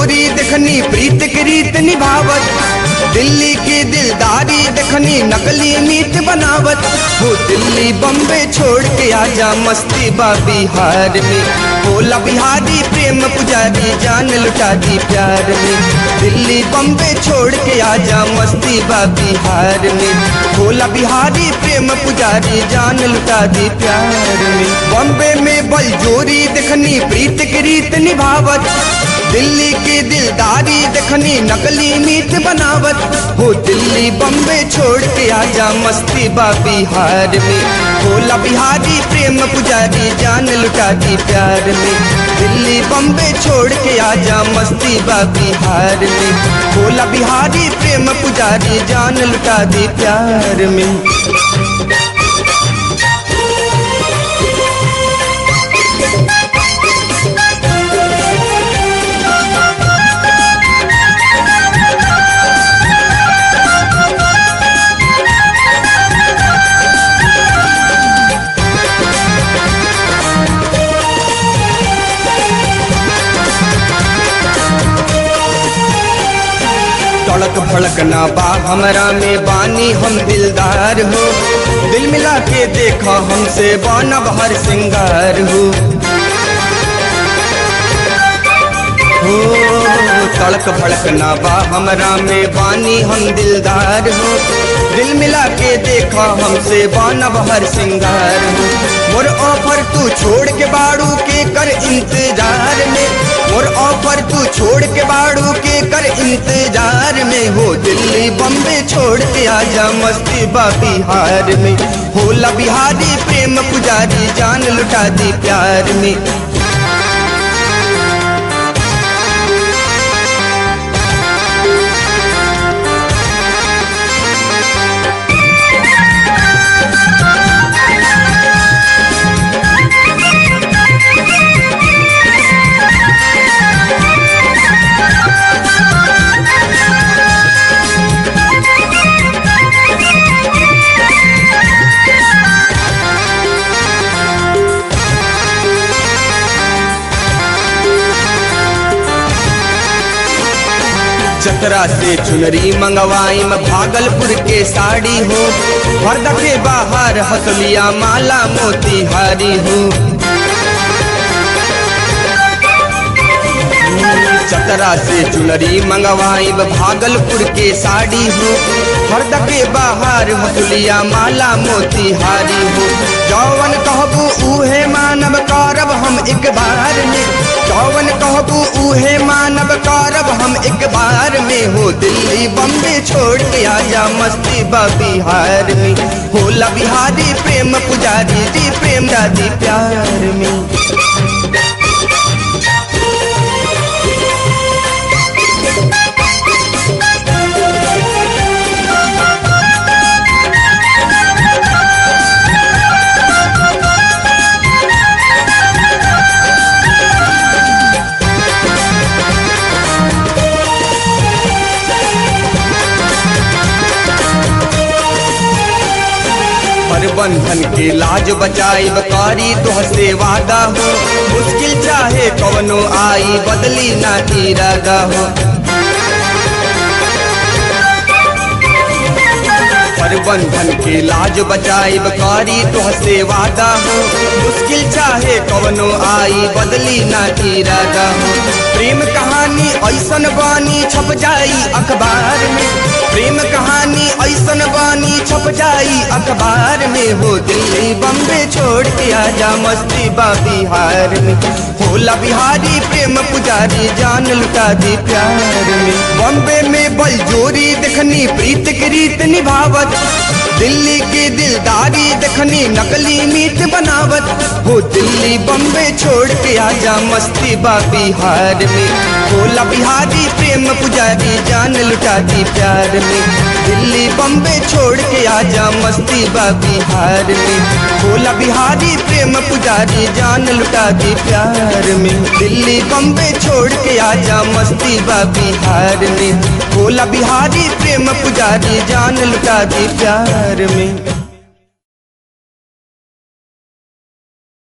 जोरी देखनी प्रीत के रीत निभावत दिल्ली की दिलदारी देखनी नकली मीत बनावत वो दिल्ली बम्बे छोड़ के आजा मस्ती बा बिहार में बोला बिहारी प्रेम पुजारी जान लुटा दी प्यार में दिल्ली बम्बे छोड़ के आजा मस्ती बा बिहार में बोला बिहारी प्रेम पुजारी जान लुटा दी प्यार में बम्बे में बल जोरी देखनी प्रीत की रीत निभावत दिल्ली की दिलदारी देखनी नकली मीत बनावत हो दिल्ली बम्बे छोड़ के आजा मस्ती बा बिहार में भोला बिहारी प्रेम पुजारी जान लुटा दी प्यार में दिल्ली बम्बे छोड़ के आजा मस्ती बा बिहार में भोला बिहारी प्रेम पुजारी जान लुटा दी प्यार में तड़क भड़क ना बा हमरा में बानी हम दिलदार हो दिल मिला के देखा हमसे बनब हर सिंगार हो हो तड़क भड़क ना बा हमरा में बानी हम दिलदार हो दिल मिला के देखा हमसे बनब हर सिंगार हो मोर ऑफर तू छोड़ के बाड़ू के कर इंतजार में मोर ऑफर तू छोड़ के बाड़ू के कर इंतजार में हो दिल्ली बम्बे छोड़ के आजा मस्ती बा बिहार में होला बिहारी प्रेम पुजारी जान लुटा दी प्यार में चतरा से चुनरी मंगवाई में भागलपुर के साड़ी हो हरदा के बाहर हसलिया माला मोतीहारी हो चतरा से चुनरी मंगवाई में भागलपुर के साड़ी हो हरदा के बाहर हसलिया माला मोतीहारी हो जौवन कहबू उहे मानव करब हम एक बार में जौवन कहबू उहे मानव करब हम एक बार में हो दिल्ली बम्बे छोड़ के आजा मस्ती बा बिहार में होला बिहारी प्रेम पुजारी जी प्रेम दादी प्यार में हर बंधन के लाज बचाई बकारी तुह से वादा हो मुश्किल चाहे कवनो आई बदली ना इरादा हो हर बंधन के लाज बचाई बकारी तुह से वादा हो मुश्किल चाहे कवनो आई बदली ना इरादा हो प्रेम कहानी ऐसन बानी छप जाई अखबार में प्रेम कहानी ऐसन बानी छप जाई अखबार में हो दिल्ली बम्बे छोड़ के आजा मस्ती बा बिहार में होला बिहारी प्रेम पुजारी जान लुटा दी प्यार में बम्बे में बल जोरी देखनी प्रीत की रीत निभावत दिल्ली की दिलदारी देखनी नकली मीत बनावत हो दिल्ली बम्बे छोड़ के आजा मस्ती बा बिहार में होला बिहारी प्रेम पुजारी जान लुटा दी प्यार में दिल्ली बम्बे छोड़ के आजा मस्ती बा बिहार में होला बिहारी प्रेम पुजारी जान लुटा दी प्यार में दिल्ली बम्बे छोड़ के आजा मस्ती बा बिहार में होला बिहारी प्रेम पुजारी जान लुटा दी प्यार में